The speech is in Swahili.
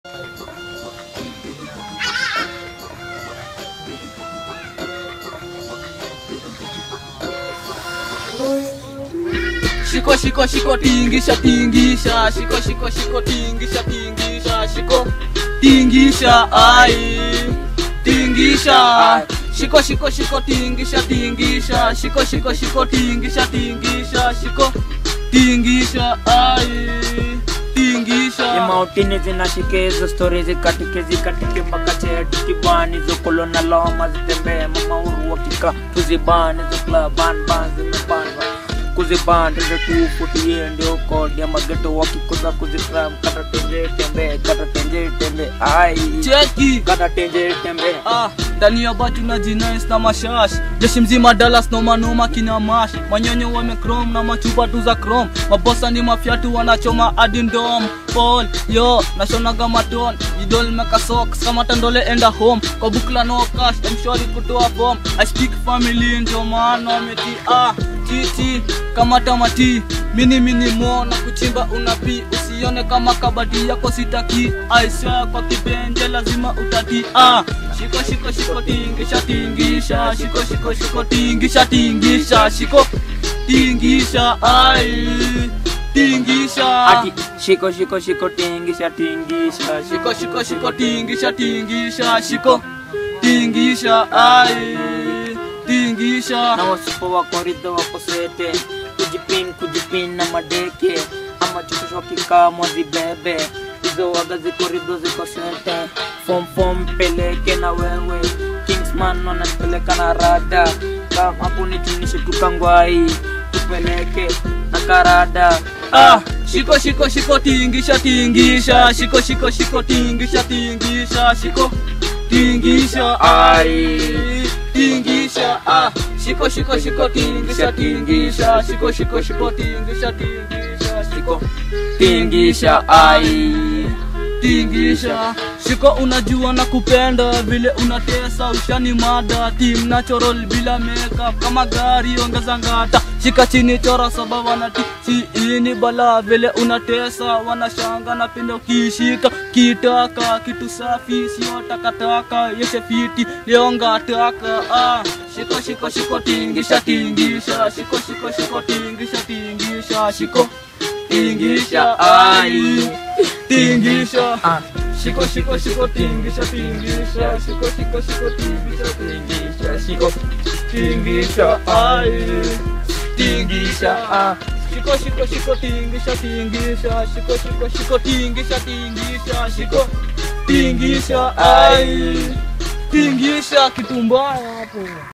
Shiko shiko shiko tingisha tingisha shiko shiko shiko tingisha tingisha shiko tingisha ai tingisha shiko shiko shiko tingisha tingisha shiko shiko shiko tingisha tingisha shiko tingisha ai tingisha imautini zinashike hizo stori zikatike zikatike mpaka cheti kibani zokolo na loma zitembee mamauru wakika tuzibani zoklabanban zimepandwa kuzibanda ndo tufutie ndio kodi ya mageto wakikuza kuzitram kata tenje tembe kata tenje tembe ai cheki kata tenje tembe Ah, ndani ya batu na jinais na mashash jeshi mzima Dallas noma noma kina mash manyonyo wame chrome na machupa tu za chrome mabosa ni mafyatu wanachoma hadi ndom Paul yo nashonaga maton idol meka socks kama tandole enda home kwa bukla no cash mshwari kutoa form I speak family ndio maana wameti ah titi kama tamati mini mini mo na kuchimba unapi usione kama kabati yako sitaki aisha kwa kipenje lazima utati ah shiko shiko shiko tingisha tingisha shiko shiko shiko tingisha tingisha shiko tingisha ai tingisha ati shiko shiko shiko tingisha tingisha shiko shiko shiko tingisha tingisha shiko tingisha ai tingisha na wasipo wako ridho wako sete kujipin kujipin na madeke ama chukishwa kikamwa zibebe hizo waga ziko ridho ziko sete fom fom peleke na wewe kingsman wanapeleka na rada kama hapo nitunishe tukangwai tupeleke na karada Ah, shiko shiko shiko tingisha tingisha shiko shiko shiko tingisha tingisha shiko tingisha ai tingisha ah shiko shiko shiko tingisha tingisha shiko shiko shiko tingisha tingisha shiko tingisha ai tingisha shiko unajua na kupenda vile unatesa ushani mada team natural bila makeup kama gari ongeza ngata shika chini chora saba wanati siini bala vile unatesa wanashanga na penda ukishika kitaka kitu safi sio takataka yeshe fiti leonga taka ah shiko shiko shiko tingisha tingisha shiko shiko shiko tingisha tingisha shiko tingisha ai tingisha Ah. shiko shiko shiko tingisha tingisha shiko shiko shiko tingisha tingisha shiko tingisha ai tingisha ah shiko shiko shiko tingisha tingisha shiko shiko shiko tingisha tingisha shiko tingisha ai tingisha kitu mbaya hapo